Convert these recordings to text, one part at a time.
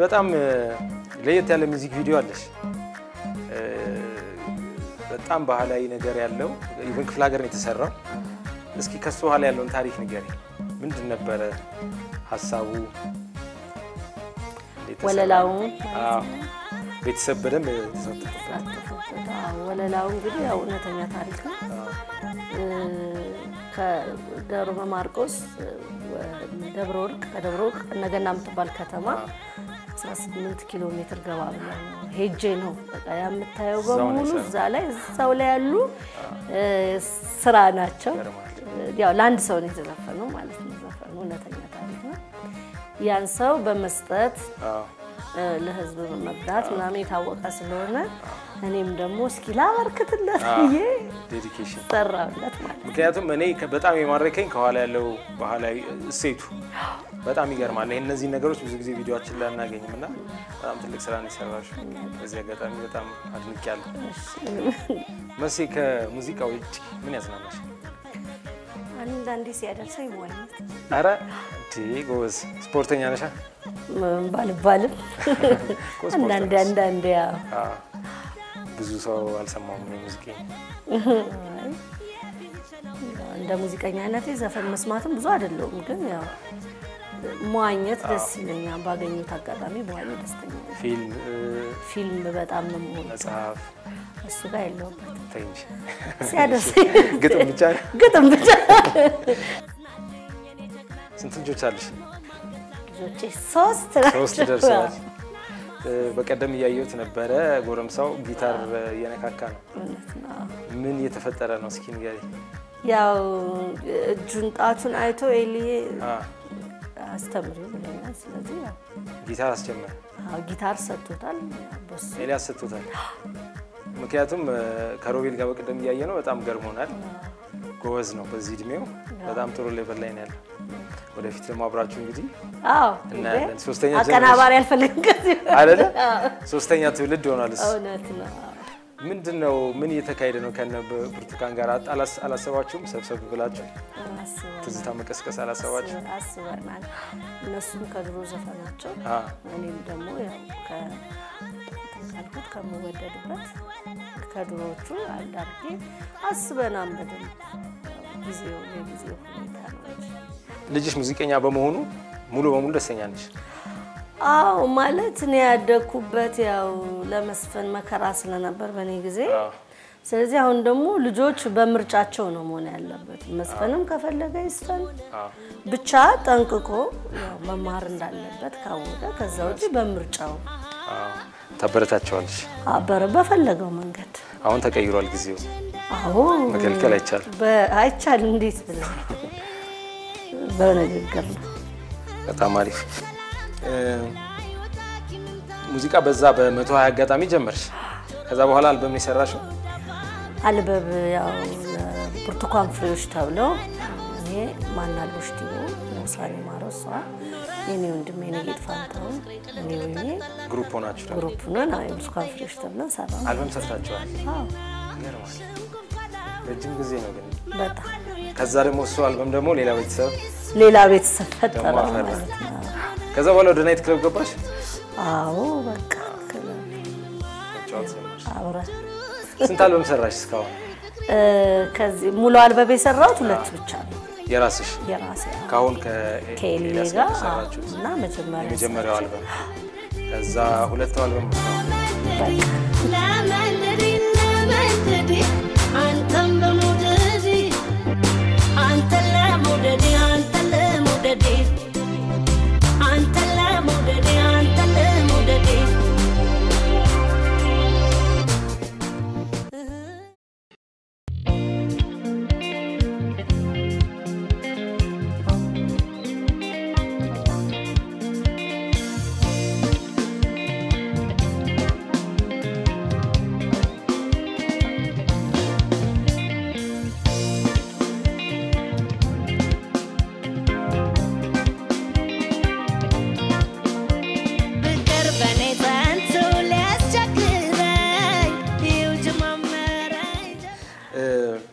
በጣም እ፣ ለየት ያለ ሚውዚክ ቪዲዮ አለሽ። እ፣ በጣም ባህላዊ ነገር ያለው ኢቨን ክፍለ ሀገር ነው የተሰራው። እስኪ ከሱ በኋላ ያለውን ታሪክ ንገሪ። ምንድን ነበረ ሀሳቡ? እንዴት ተሰራ? ወለላው አዎ፣ ቤተሰብ በደንብ ተሳተፈበት። ተሳተፈበት። አዎ፣ ወለላው እንግዲህ ያው እውነተኛ ታሪክ ነው። እ፣ ከደብረ ማርቆስ እ፣ ወደ ደብረ ወርቅ ከደብረ ወርቅ እነገና የምትባል ከተማ 18 ኪሎ ሜትር ገባ ብለን ነው ሄጄ ነው በቃ ያ የምታየው እዛው ነው በሙሉ የሰራው። እዛ ላይ እዛው ላይ ያሉ እ፣ ስራ ናቸው። ይገርማል። ያው ለአንድ ሰው ነው የተዘፈነው ማለት ነው። ዘፈኑ እውነተኛ ታሪክ ነው። ያን ሰው በመስጠት አዎ፣ እ፣ ለህዝብ በመርዳት ምናምን የታወቀ ስለሆነ እኔም ደግሞ እስኪ ላበርክትለት ብዬ ዴዲኬሽን ሰራሁለት ማለት ነው። ምክንያቱም እኔ ከ- በጣም የማረከኝ ከኋላ ያለው ባህላዊ እሴቱ በጣም ይገርማል። ይሄ እነዚህ ነገሮች ብዙ ጊዜ ቪዲዮችን ላይ አናገኝም እና በጣም ትልቅ ስራ ነው የሰራሽው። በዚህ አጋጣሚ በጣም አድንቄያለሁ። መሴ ከሙዚቃ ውጭ ምን ያዝናናሽ? አንዳንዴ ሲያደርሰኝ መዋኘት አረ እንዴ ጎበዝ ስፖርተኛ ነሻ? ም- ባልባልም ስፖርት አንዳንዴ ነሽ። አንዳንዴ ያው አዎ። ብዙ ሰው አልሰማውም የሙዚቃ አይ፣ እንደ ሙዚቀኛነቴ ዘፈን መስማትም ብዙ አይደለሁም፣ ግን ያው መዋኘት ደስ ይለኛል። ባገኙት አጋጣሚ መዋኘት ደስተኛ ነኝ። ፊልም እ፣ ፊልም በጣም ነው የምወደው። መጽሐፍ እሱ ጋር የለሁበትም። ተይ እንጂ ሲያደርሰኝ ግጥም ብቻ ነው። ግጥም ብቻ ስንት ልጆች አለሽ? ልጆቼ ሶስት ሶስት ናቸው። ደርሰዋል። እ፣ በቀደም እያየሁት ነበረ። ጎረምሳው ጊታር እየነካካ ነው። እውነት ነው። ምን እየተፈጠረ ነው? እስኪ ንገሪኝ። ያው እጁን ጣቱን አይቶ ኤልዬ አ፣ አስተምሪው ብለኛል። ስለዚህ ያው ጊታር አስጀመረ። አዎ ጊታር ሰጥቶታል። በሱ ኤልያስ ሰጥቶታል። ምክንያቱም እ፣ ከሮቤል ጋር በቀደም እያየ ነው። በጣም ገርሞናል። ጎበዝ ነው በዚህ እድሜው። በጣም ጥሩ ሌቨል ላይ ነው ያለው። ወደፊት ደግሞ አብራችሁ እንግዲህ አዎ እናያለን። ሶስተኛ አቀናባሪ አልፈልግም ከዚህ አይደለ? ሶስተኛ ትውልድ ሆኗል። እሱ እውነት ነው። ምንድን ነው ምን እየተካሄደ ነው? ከነ ብርቱካን ጋር አላስ- አላሰባችሁም? ሰብሰብ ብላችሁ አስበናል ትዝታ መቀስቀስ አላሰባችሁ? አስበናል። እነሱም ከድሮ ዘፈናቸው አ፣ እኔም ደግሞ ያው ከ እንትን ካልኩት ከምወደድበት ከድሮዎቹ አንድ አድርጌ አስበናል። በደንብ ያው ጊዜው የጊዜው ሁኔታ ነው እንጂ ልጅሽ ሙዚቀኛ በመሆኑ ሙሉ በሙሉ ደስተኛ ነች? አዎ ማለት እኔ ያደግኩበት ያው ለመስፈን መከራ ስለነበር በእኔ ጊዜ። አዎ። ስለዚህ አሁን ደግሞ ልጆች በምርጫቸው ነው መሆን ያለበት። መስፈንም ከፈለገ ይስፈን፣ አዎ። ብቻ ጠንቅቆ ያው መማር እንዳለበት ካወቀ ከዛ ውጭ በምርጫው አዎ። ታበረታቸዋለሽ። አበረ በፈለገው መንገድ። አሁን ተቀይሯል ጊዜው። አዎ መከልከል አይቻልም። በ- አይቻልም። እንዴት ብለ በንግግር ነው። በጣም አሪፍ እ፣ ሙዚቃ በዛ በመቶ ሀያ አጋጣሚ ጀመርሽ። ከዛ በኋላ አልበም የሰራሽው አልበብ ያው ብርቱካን ፍሬዎች ተብለው እኔ ማናለሽ ዲቦ ሙሳኔ ማረሷ የኔ ወንድሜ የኔጌጥ ፋንታውን እኔ ወይኔ ግሩፕ ሆናችሁ ደግሞ ግሩፕ ነን። አዎ የብርቱካን ፍሬዎች ተብለን ሰራ። አልበም ሰርታችኋል። አዎ ይገርማል። ረጅም ጊዜ ነው ግን። በጣም ከዛ ደግሞ እሱ አልበም ደግሞ ሌላ ቤተሰብ ሌላ ቤተሰብ ፈጠረ ደግሞ አፈራ። ማለት ነው። ከዛ በኋላ ወደ ናይት ክለብ ገባሽ አዎ በቃ ክለብ መጫወት ጀመርሽ። አብረን ስንት አልበም ሰራሽ እስካሁን? እ፣ ከዚህ ሙሉ አልበብ የሰራሁት ሁለት ብቻ ነው የራስሽ የራሴ ከአሁን ከኤሊ ከኤልያስ ጋር ጋር የሰራችሁት እና መጀመሪያ የመጀመሪያው አልበም ከዛ ሁለቱ አልበም እስካሁን በቃ ፍቅር በኔ ጸንቶ ሊያስቸግረኝ ይው ጀማመረኝ እ፣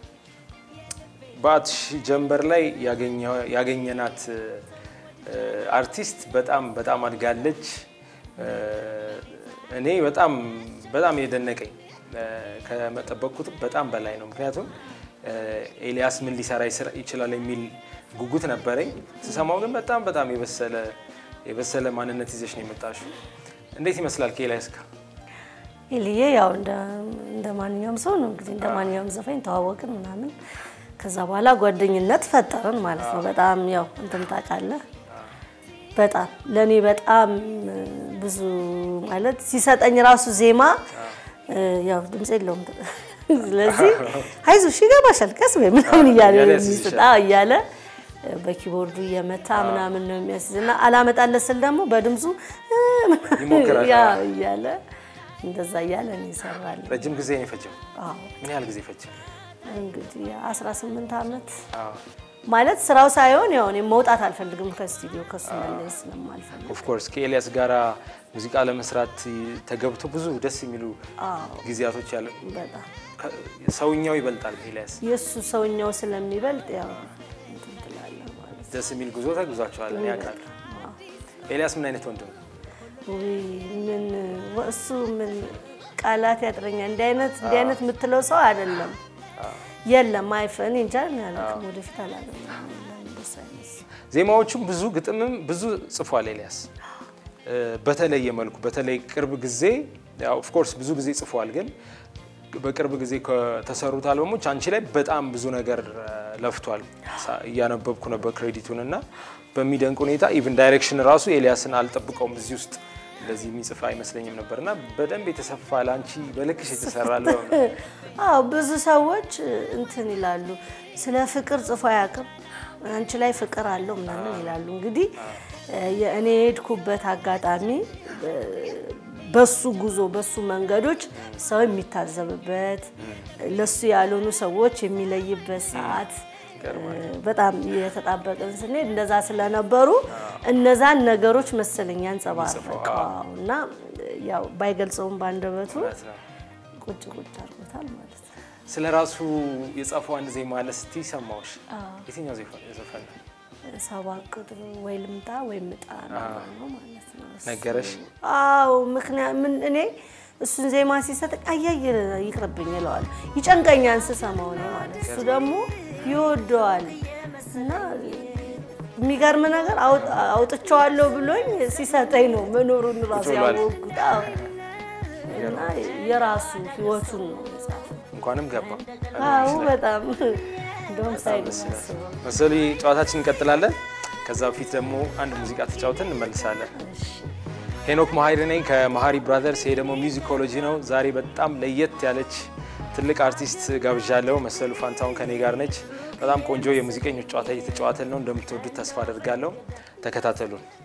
በአትሽ ጀንበር ላይ ያገኘ- ያገኘናት እ፣ አርቲስት በጣም በጣም አድጋለች። እኔ በጣም በጣም የደነቀኝ ከመጠበቅኩት በጣም በላይ ነው። ምክንያቱም ኤልያስ ምን ሊሰራ ይችላል የሚል ጉጉት ነበረኝ። ስሰማው ግን በጣም በጣም የበሰለ የበሰለ ማንነት ይዘሽ ነው የመጣሽው። እንዴት ይመስላል ከኤልያስ ጋር? ኤልዬ ያው እንደ ማንኛውም ሰው ነው እንግዲህ እንደ ማንኛውም ዘፋኝ ተዋወቅን ምናምን። ከዛ በኋላ ጓደኝነት ፈጠርን ማለት ነው። በጣም ያው እንትን ታውቃለህ፣ በጣም ለእኔ በጣም ብዙ ማለት ሲሰጠኝ ራሱ ዜማ ያው ድምፅ የለውም። ስለዚህ አይዞሽ ይገባሻል፣ ቀስ በይ ምናምን እያለ የሚስጣ እያለ በኪቦርዱ እየመታ ምናምን ነው የሚያስይዝና አላመጣለት ስል ደግሞ በድምፁ ይሞክራል። ያ እያለ እንደዛ እያለ ነው ይሰራል። ረጅም ጊዜ ነው የፈጀው? አዎ ምን ያህል ጊዜ ፈጀ? እንግዲህ 18 ዓመት ማለት ስራው ሳይሆን ያው እኔ መውጣት አልፈልግም ከስቱዲዮ ከሱ መለየት ስለማልፈልግ ኦፍኮርስ ከኤልያስ ጋራ ሙዚቃ ለመስራት ተገብቶ ብዙ ደስ የሚሉ ጊዜያቶች ያለ በጣም ሰውኛው ይበልጣል ኤልያስ። የእሱ ሰውኛው ስለሚበልጥ ያው እንትን ትላለህ ማለት ነው። ደስ የሚል ጉዞ ተጉዟቸዋል። እኔ አውቃለሁ። ኤልያስ ምን አይነት ወንድ ነው? ውይ ምን እሱ ምን ቃላት ያጥረኛል። እንዲህ አይነት እንዲህ አይነት የምትለው ሰው አይደለም። የለም አይፈን እንጃ አላውቅም። ወደፊት አላውቅም። እንደሱ አይነት ሰው ዜማዎቹም ብዙ ግጥምም ብዙ ጽፏል ኤልያስ በተለየ መልኩ በተለይ ቅርብ ጊዜ ኦፍኮርስ ብዙ ጊዜ ጽፏል፣ ግን በቅርብ ጊዜ ከተሰሩት አልበሞች አንቺ ላይ በጣም ብዙ ነገር ለፍቷል። እያነበብኩ ነበር ክሬዲቱን እና በሚደንቅ ሁኔታ ኢቭን ዳይሬክሽን ራሱ ኤልያስን አልጠብቀውም እዚህ ውስጥ እንደዚህ የሚጽፍ አይመስለኝም ነበር እና በደንብ የተሰፋ ለአንቺ በልክሽ የተሰራ አልበም ነው። አዎ ብዙ ሰዎች እንትን ይላሉ፣ ስለ ፍቅር ጽፎ አያውቅም፣ አንቺ ላይ ፍቅር አለው ምናምን ይላሉ። እንግዲህ እኔ የሄድኩበት አጋጣሚ በሱ ጉዞ በሱ መንገዶች ሰው የሚታዘብበት ለሱ ያልሆኑ ሰዎች የሚለይበት ሰዓት በጣም የተጣበቅን ስንሄድ እንደዛ ስለነበሩ እነዛን ነገሮች መሰለኝ ያንጸባረቀው እና ያው ባይገልጸውም ባንደበቱ ቁጭ ቁጭ አድርጎታል ማለት ነው። ስለ ራሱ የጻፈው አንድ ዜማ አለ ስቲ ሰማዎች። የትኛው ዘፈን ነው? ሰባት ቁጥር ወይ ልምጣ ወይ ምጣ ነው ማለት ነው። ነገረሽ? አዎ ምክንያት ምን እኔ እሱን ዜማ ሲሰጥ አያይ ይቅርብኝ ይለዋል። ይጨንቀኛል ስሰማው ነው ማለት እሱ ደግሞ ይወደዋል እና የሚገርም ነገር አውጥቼዋለሁ ብሎኝ ሲሰጠኝ ነው መኖሩን ራሱ ያወቅሁት። አዎ እና የራሱ ህይወቱን ነው የጻፈው። እንኳንም ገባ። አዎ በጣም እንደውም ሳይድ ማስበው መሰሉ ጨዋታችን እንቀጥላለን። ከዛ በፊት ደግሞ አንድ ሙዚቃ ተጫውተን እንመልሳለን። ሄኖክ መሀሪ ነኝ ከመሀሪ ብራዘርስ። ይሄ ደግሞ ሚውዚኮሎጂ ነው። ዛሬ በጣም ለየት ያለች ትልቅ አርቲስት ጋብዣለሁ። መሰሉ ፋንታውን ከኔ ጋር ነች። በጣም ቆንጆ የሙዚቀኞች ጨዋታ እየተጫዋተን ነው። እንደምትወዱት ተስፋ አደርጋለሁ። ተከታተሉን።